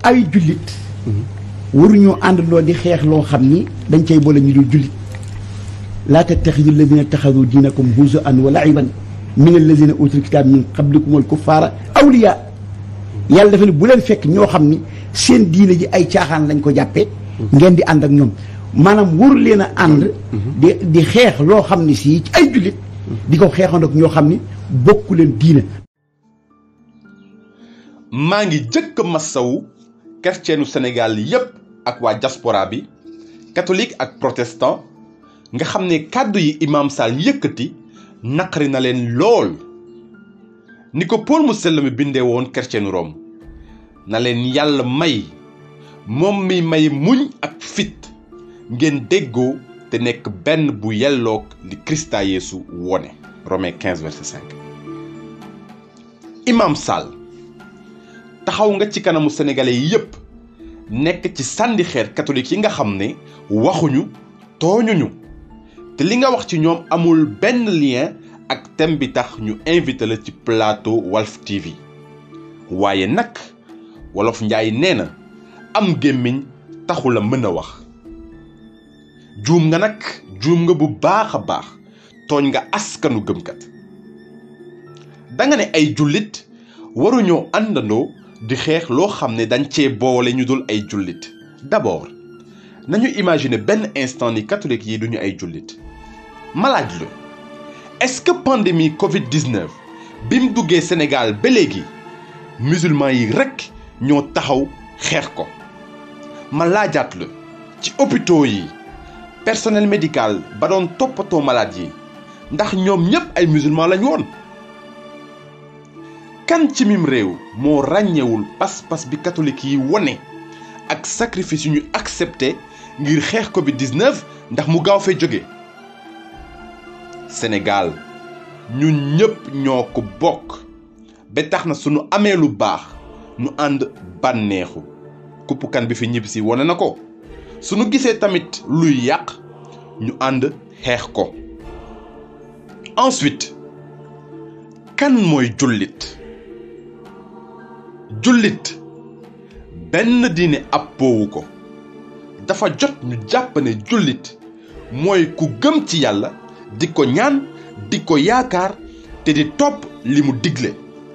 ay jullit waruñoo àndandoo di xeex loo xam ni dañ cay boole ñu dul jullit laa tattaxidu alladina taxadu diinakum huzuan wa laiban min alladina utul kitaab min qablikum wal kuffaara awliya yàlla dafa ne bu leen fekk ñoo xam ni seen diine ji ay caaxaan lañ ko jàppee ngeen di ànd ak ñoom maanaam waru leen a ànd di di xeex loo xam ni si ci ay jullit di ko xeexoon ak ñoo xam ni bokku leen diine maa ngi jëkk massawu chrétienu Sénégal yépp ak waa diaspora bi catholique ak protestant nga xam ne kàddu yi imam Sall yëkkati naqari na leen lool ni ko Paul mu sell mi bindee woon chrétienu Rome na leen yàlla may moom mi may muñ ak fit ngeen déggoo te nekk benn bu yelloog li Krista Yeesu wone Romains 15 verset 5 imam Sall taxaw nga ci kanamu sénégalais yi yépp nekk ci sànni xeer catholique yi nga xam ne waxuñu tooñuñu te li nga wax ci ñoom amul benn lien ak thème bi tax ñu invité la ci plateau Walf TV waaye nag wolof njaay nee na am gémmiñ taxu la mën a wax juum nga nag juum nga bu baax a baax tooñ nga askanu gëmkat danga ne ay jullit waruñoo àndandoo di xeex loo xam ne dañ cee boole ñu dul ay jullit d'abord nañu imaginer benn instant ni catholique yi duñu ay jullit ma laaj la est-ce que pandémie Covid-19 bi mu duggee Sénégal ba léegi musulman yi rekk ñoo taxaw xeex ko ma laajaat la ci hôpitaux yi personnel médical ba doon toppatoo malade yi ndax ñoom ñépp ay musulman lañ woon kan ci mim réew moo ràññewul pas-pas bi catholique yi wone ak sacrifice yu ñu accepté ngir xeex Covid-19 ndax mu gaaw fee jóge Sénégal ñun ñépp ñoo ko bokk ba tax na sunu amee lu baax nu ànd bànneexu kuppukan bi fi ñibbisi wone na ko sunu gisee tamit luy yàq ñu ànd xeex ko ensuite kan mooy jullit jullit benn diine appoowu ko dafa jot ñu jàpp ne jullit mooy ku gëm ci yàlla di ko ñaan di ko yaakaar te di topp li mu digle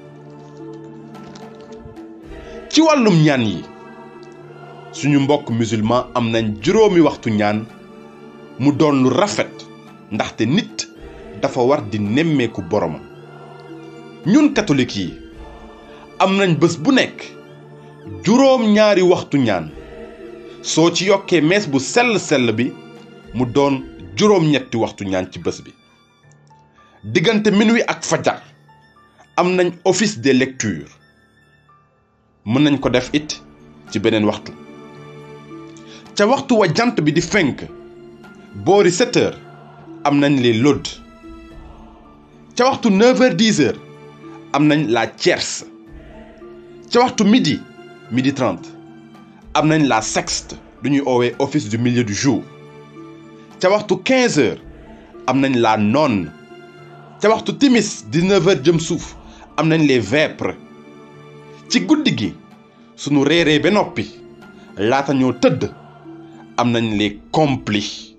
ci wàllum ñaan yi suñu mbokk musulman am nañ juróomi waxtu ñaan mu doon lu rafet ndaxte nit dafa war di nemmeeku boromam ñun catholique yi am nañ bés bu nekk juróom ñaari waxtu ñaan soo ci yokkee mees bu sell sell bi mu doon juróom ñetti waxtu ñaan ci bés bi diggante minuit ak fajar am nañ office des lectures mën nañ ko def it ci beneen waxtu ca waxtu wa jant bi di fenk boori 7 heures am nañ les laudes ca waxtu 9 heures 10 heures am nañ la tierce ca waxtu midi midi 30 am nañ la sexte du ñuy oowee office du milieu du jour ca waxtu 15 heures am nañ la nonne ca waxtu timis 19 heures jëm suuf am nañ les vêpres ci guddi gi sunu reeree ba noppi laata ñoo tëdd am nañ les complis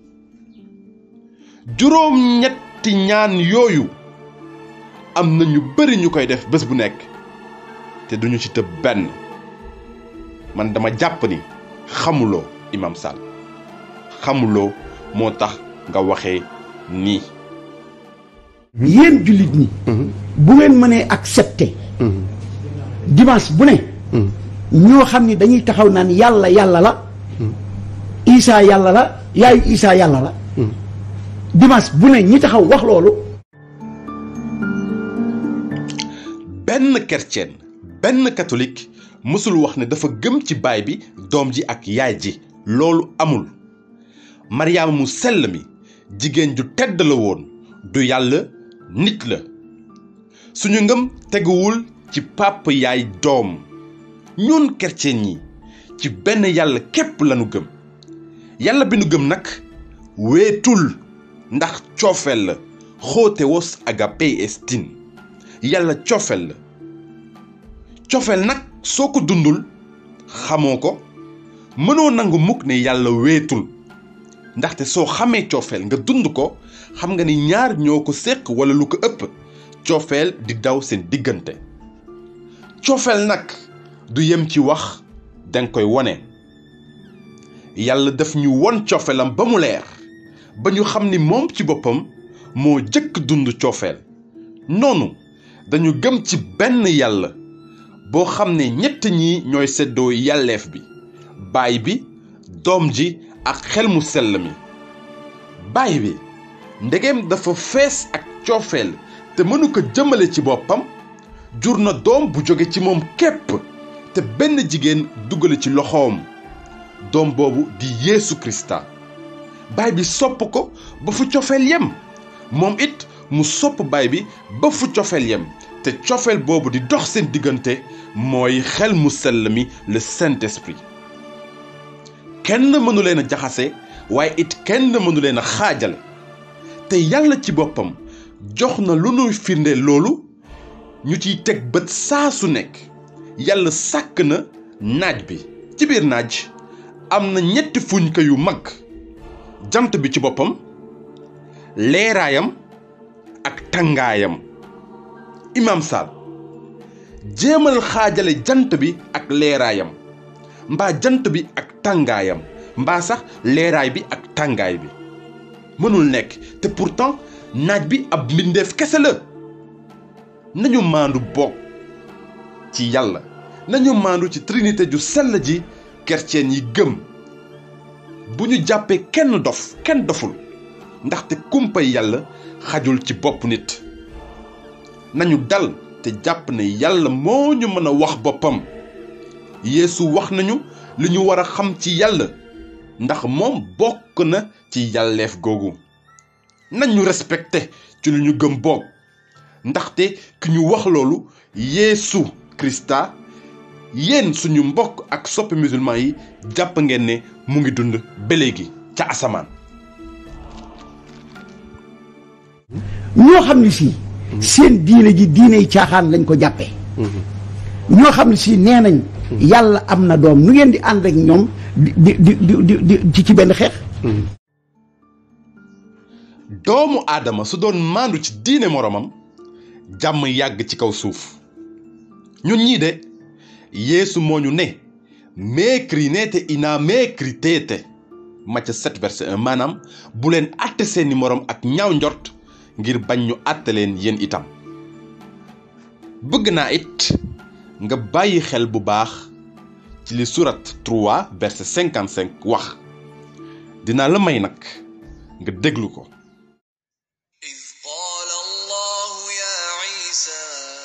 juróom ñetti ñaan yooyu am na ñu bari ñu koy def bés bu nekk te duñu ci tëb benn man dama jàpp ni xamuloo Imam Sall xamuloo moo tax nga waxee nii yéen jullit ñi bu ngeen mënee accepter dimanche bu ne ñoo xam ni dañuy taxaw naan yàlla yàlla la isaa yàlla la yaayu isaa yàlla la dimanche bu ne ñi taxaw wax loolu benn chrétien benn catholique mësul wax ne dafa gëm ci baay bi doom ji ak yaay ji loolu amul maryaama mu sell mi jigéen ju tedd la woon du yàlla nit la suñu ngëm teguwul ci pàpp yaay doom ñun chrétien ñi ci benn yàlla képp lanu gëm yàlla bi nu gëm nag weetul ndax coofeel la xóote wos agapé estin yàlla coofeel la coofeel nag soo ko dundul xamoo ko mënoo nangu mukk ne yàlla weetul ndaxte soo xamee coofeel nga dund ko xam nga ni ñaar ñoo ko séq walla lu ko ëpp coofeel di daw seen diggante coofeel nag du yem ci wax danga koy wone yàlla daf ñu won cofeelam ba mu leer ba ñu xam ni moom ci boppam moo jëkk dund coofeel noonu dañu gëm ci benn yàlla boo xam ne ñett ñi ñooy seddoo yàlleef bi baay bi doom ji ak xel mu sell mi baay bi ndegeem dafa fees ak coofeel te mënu ko jëmale ci boppam jur na doom bu jóge ci moom képp te benn jigéen dugale ci loxoom doom boobu di Yeesu Krista baay bi sopp ko ba fu cofeel yem moom it mu sopp baay bi ba fu cofeel yem te cofeel boobu di dox seen diggante mooy xel mu sell mi le Saint-Esprit kenn mënu leen a jaxase waaye it kenn mënu leen a xaajale te yàlla ci boppam jox na lu nuy firnde loolu ñu ciy teg bët saa su nekk yàlla sàkk na naaj bi ci biir naaj am na ñetti fuñka yu mag jant bi ci boppam leeraayam ak tàngaayam Imam Sall jéemal xaajale jant bi ak leeraayam mbaa jant bi ak tàngaayam mbaa sax leeraay bi ak tàngaay bi mënul nekk te pourtant naaj bi ab mbindeef kese la nañu maandu boog ci yàlla nañu maandu ci trinité ju sell ji kerceen yi gëm bu ñu jàppee kenn dof kenn doful ndaxte kumpay yàlla xajul ci bopp nit nañu dal te jàpp ne yàlla moo ñu mën a wax boppam Yeesu wax nañu li ñu war a xam ci yàlla ndax moom bokk na ci yàlleef googu nañu respecté ci lu ñu gëm boog ndaxte ki ñu wax loolu Yeesu Krista yéen suñu mbokk ak soppi musulman yi jàpp ngeen ne mu ngi dund ba léegi ca asamaan ñoo xam ne si seen diine ji diiney caaxaan lañ ko jàppee ñoo xam ne si nee nañ yàlla am na doom nu ngeen di ànd ak ñoom di di di di di ci ci benn xeex doomu aadama su doon maandu ci diine moromam jàmm yàgg ci kaw suuf ñun ñii de yeesu moo ñu ne mécrinete ina mécritete Macë 7 verset 1 maanaam bu leen àtte seeni morom ak ñaaw njort ngir bañ ñu àtte leen yéen itam bëgg naa it nga bàyyi xel bu baax ci li surat 3 verset 55 wax dinaa la may nag nga déglu ko إذ قال الله يا عيسى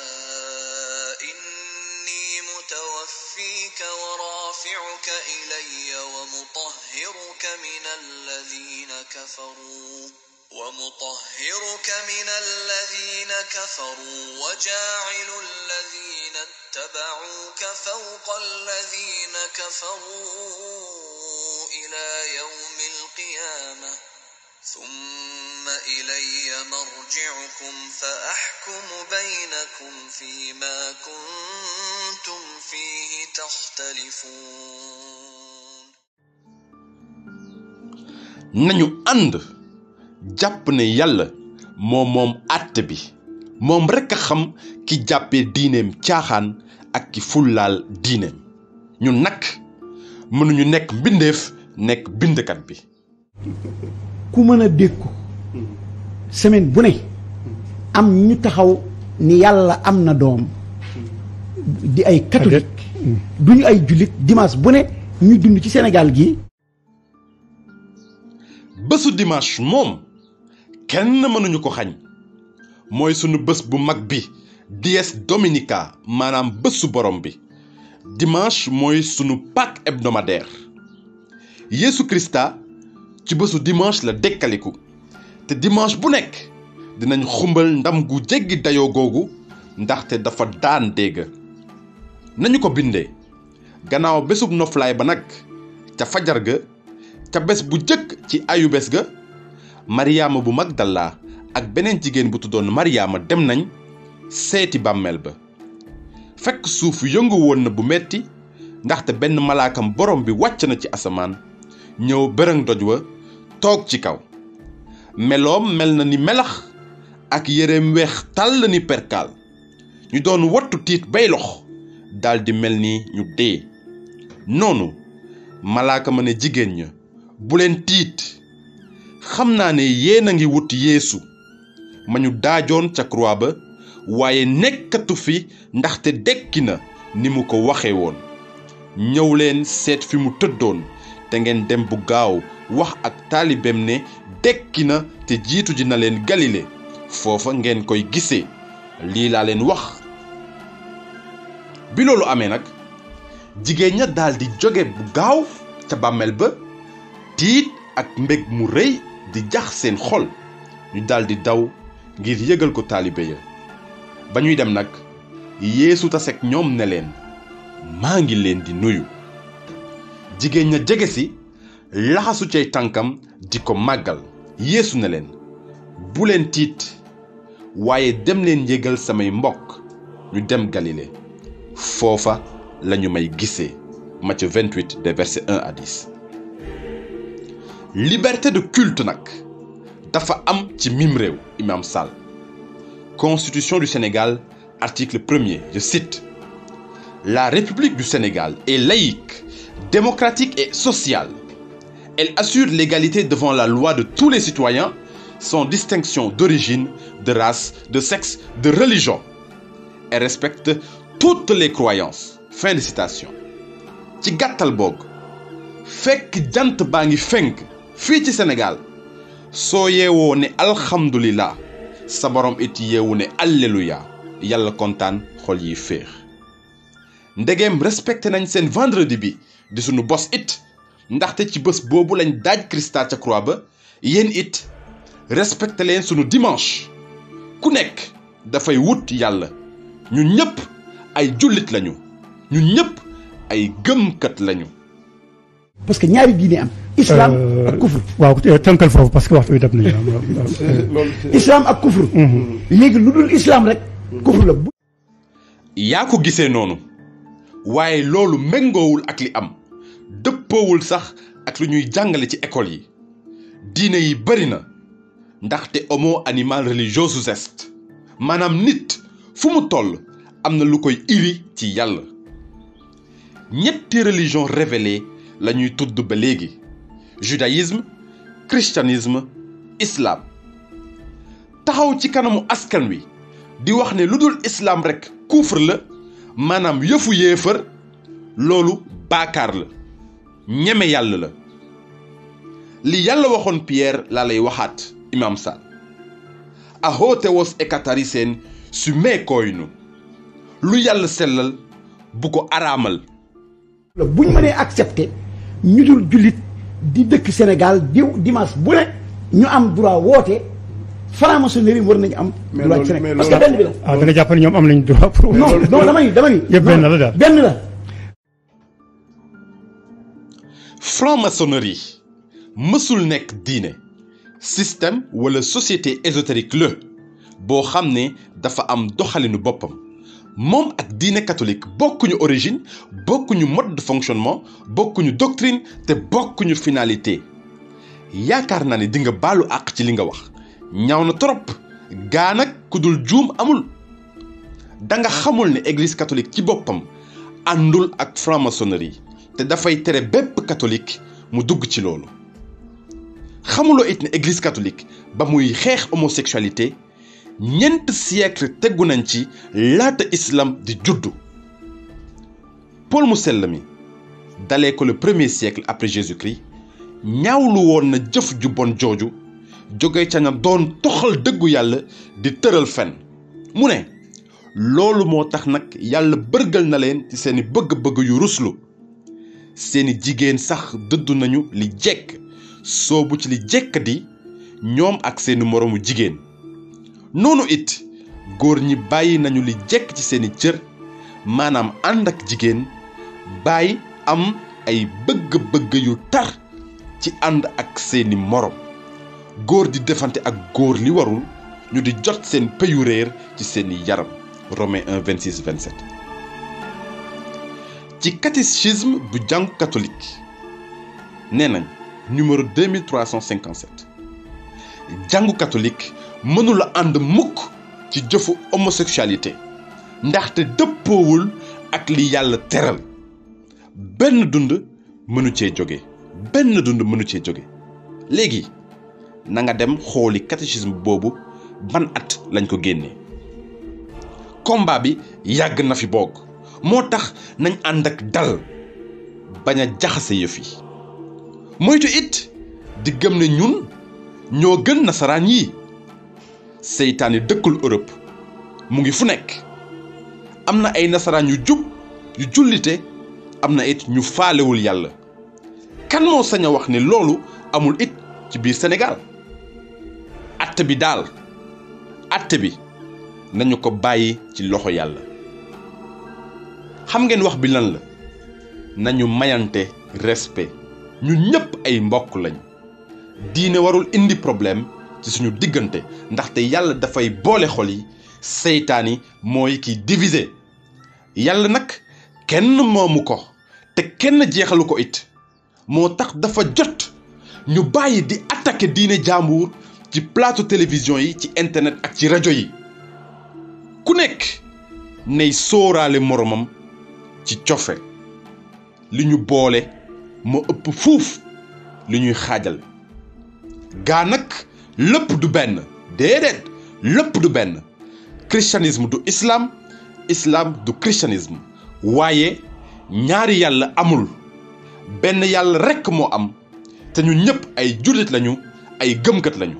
إني متوفيك ورافعك إلي ومطهرك من الذين كفروا ومطهرك من الذين كفروا وجاعل الذين اتبعوك فوق الذين كفروا إلى يوم القيامة ثم إلي مرجعكم فأحكم بينكم فيما كنتم فيه تختلفون nañu ànd jàpp ne yàlla moo moom àtte bi moom rekk a xam ki jàppee diineem caaxaan ak ki fullaal diineem ñun nag mënuñu nekk mbindeef nekk bindkat bi ku mën a dékku semaine bu ne am ñu taxaw ni yàlla am na doom di ay catholique duñu ay jullit dimanche bu ne ñu dund ci Sénégal gi bésu dimanche moom kenn mënuñu ko xañ mooy sunu bés bu mag bi dies dominica maanaam bésu borom bi dimanche mooy sunu Pâques hebdomadaire Yeesu Krista ci bésu dimanche la dekkaliku te dimanche bu nekk dinañ xumbal ndam gu jéggi dayoo googu ndaxte dafa daan dégg nañu ko bindee gannaaw bésub noflaay ba nag ca fajar ga ca bés bu jëkk ci ayu bés ga maryaama bu magdala ak beneen jigéen bu tuddoon maryaama dem nañ seeti bàmmeel ba fekk suuf yëngu woon na bu metti ndaxte benn malaakam borom bi wàcc na ci asamaan ñëw bërëng doj wa toog ci kaw meloom mel na ni melax ak yéreem weex tàll ni perkaal ñu doon wattu tiit bay lox daldi mel ni ñu dee noonu malaaka ma ne jigéen ña bu leen tiit xam naa ne yéen a ngi wut yeesu ma ñu daajoon ca croix ba waaye nekkatu fi ndaxte dekki na ni mu ko waxe woon ñëw leen seet fi mu tëddoon te ngeen dem bu gaaw wax ak taalibeem ne dekki na te jiitu ji na leen galile foofa ngeen koy gisee lii laa leen wax bi loolu amee nag jigéen ña daldi jóge bu gaaw ca bàmmeel ba tiit ak mbég mu rëy di jax seen xol ñu daldi daw ngir yëgal ko taalibe ya ba ñuy dem nag yeesu tasek ñoom ne leen maa ngi leen di nuyu jigéen ña jege si laxasu cay tànkam di ko màggal yeesu ne leen bu leen tiit waaye dem leen yëgal samay mbokk ñu dem galile foofa lañu may gisee Matthieu 28 des versets 1 à 10 liberté de culte nag dafa am ci mim réew Imam Sall constitution du Sénégal article 1er je cite la République du Sénégal est laïque démocratique et sociale elle assure l'égalité devant la loi de tous les citoyens sans distinction d'origine de race de sexe de religion et respecte toutes les croyances fin de citation ci gàttal boog fekk jant baa ngi fenk fii ci Sénégal soo yeewoo ne alhamdulillah sa borom it yeewu ne alleluya yàlla kontaan xol yi féex ndegeem respecté nañ seen vendredi bi di sunu bos it ndaxte ci bés boobu lañ daaj Christa ca croix ba yéen it respecté leen sunu dimanche ku nekk dafay wut yàlla ñun ñëpp ay jullit lañu ñun ñëpp ay gëmkat lañu parce que ñaari diine am islam ak kufr waaw tënkal foofu parce que waxtu bi dab nañu islam ak kufr léegi lu dul islam rek kufr la bu yaa ko gisee noonu waaye loolu méngoowul ak li am dëppoowul sax ak lu ñuy jàngale ci école yi diine yi bari na ndaxte homo animal religiosus est maanaam nit fu mu toll am na lu koy iri ci yàlla ñetti religion révélée la ñuy tudd ba léegi judaïsme christianisme islam taxaw ci kanamu askan wi di wax ne lu dul islam rekk kufr la maanaam yëfu yéefar loolu baakaar la ñeme yàlla la li yàlla waxoon Pierre laa lay waxaat imam Sall ahootewos ekatarisen su meekooynu lu yàlla sellal bu ko araamal la bu ñu mënee accepté ñu dul jullit di dëkk Sénégal diw dimanche bu ne ñu am droit woote franc-maçonnerie war nañu am droit ci Sénégal parce que benn bi la ah da nga jàpp ne ñoom am nañu droit pour. non non dama ni dama ni Yëpp benn la daal. benn la franc-maçonnerie mësul nekk diine système wala société ésotérique la boo xam ne dafa am doxalinu boppam moom ak diine catholique bokkuñu origine bokkuñu mode de fonctionnement bokkuñu doctrine te bokkuñu finalité yaakaar naa ne di nga baalu àq ci li nga wax ñaaw na trop gaa nag ku dul juum amul da nga xamul ne église catholique ci boppam àndul ak franc-maçonnerie te dafay tere bépp catholique mu dugg ci loolu xamuloo it ne église catholique ba muy xeex homosexualité ñeent siècle tegu nañ ci laata islam di juddu Paul mu sell mi dalee ko le premier siècle après Jésus-Christ ñaawlu woon na jëf ju bon jooju jóge ca na doon toxal dëggu yàlla di tëral fen mu ne loolu moo tax nag yàlla bërgal na leen ci seeni bëgg-bëgg yu ruslu seeni jigéen sax dëddu nañu li jekk soobu ci li jekk di ñoom ak seeni moroomu jigéen noonu it góor ñi bàyyi nañu li jekk ci seeni cër maanaam ànd ak jigéen bàyyi am ay bëgg-bëgg yu tar ci ànd ak seeni moroom góor di defante ak góor li warul ñu di jot seen peyu réer ci seeni yaram Romains 1 26 27 ci catéchisme bu jàngu catholique nee nañ numéro 2357 jàngu catholique mënula ànd mukk ci jëfu homosexualité ndaxte dëppoowul ak li yàlla teral benn dund mënu cee jóge benn dund mënu cee jóge léegi na nga dem xooli catéchisme boobu ban at lañ ko génnee combat bi yàgg na fi boog moo tax nañ ànd ak dal bañ a jaxase yëf yi moytu it di gëm ne ñun ñoo gën nasaraan yi seytaane dëkkul Europe mu ngi fu nekk am na ay nasaraan yu jub yu jullite am na it ñu faalewul yàlla kan moo sañ a wax ne loolu amul it ci biir Sénégal atte bi daal atte bi nañu ko bàyyi ci loxo yàlla xam ngeen wax bi lan la nañu mayante respect ñun ñëpp ay mbokk lañ diine warul indi problème ci suñu diggante ndaxte yàlla dafay boole xol yi seytaan yi mooy kiy diviser yàlla nag kenn moomu ko te kenn jeexalu ko it moo tax dafa jot ñu bàyyi di attaquer diine jàmbur ci plateau télévision yi ci internet ak ci rajo yi ku nekk ney sóoraale moromam ci cofe li ñu boole moo ëpp fuuf li ñuy xaajal gaa nag lépp du benn déedéet lépp du benn christianisme du islam islam du christianisme waaye ñaari yàlla amul benn yàlla rekk moo am te ñu ñëpp ay jullit lañu ay gëmkat lañu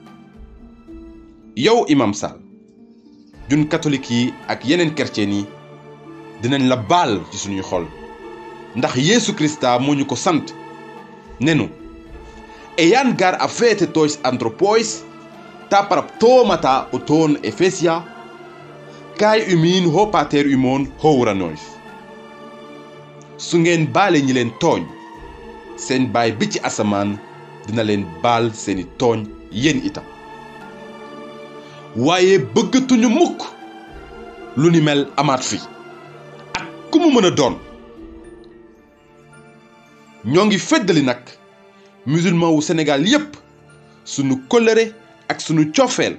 yow imam Sall jun catholique yi ak yeneen chrétien yi dinañ la baal ci suñuy xol ndax Yeesu Krista moo ñu ko sant nenu eyan gar a feete tois anthropois ta paraptomata o toon efesia kaay umin ho pater umon howranois su ngeen baale ñi leen tooñ seen baay bi ci asamaan dina leen baal seeni tooñ yéen itam waaye bëggatuñu mukk lu ni mel amaat fi ak ku mu mën a doon ñoo ngi feddali nag musulman wu Sénégal yépp sunu kóllëre ak sunu cofeel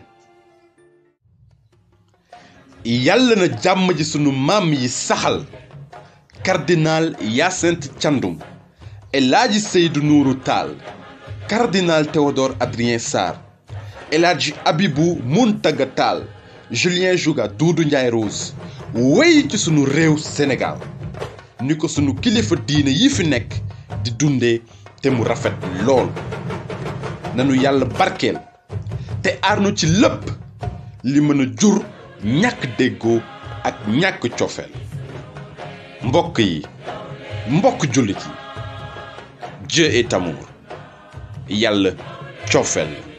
yàlla na jàmm ji sunu maam yi saxal cardinal Hyacinthe Thiandoum El Hadji Seydou Nourou Tall cardinal Théodore Adrien Sarr El Hadji Abibou Mountaga Tall Julien Jouga Doudou Ndiaye Rose wéy ci sunu réew Sénégal ni ko sunu kilifa diine yi fi nekk di dundee te mu rafet lool nanu yàlla barkeel te aarnu ci lépp li mën a jur ñàkk déggoo ak ñàkk cofeel mbokk yi mbokk jullit yi Dieu est amour yàlla cofeel la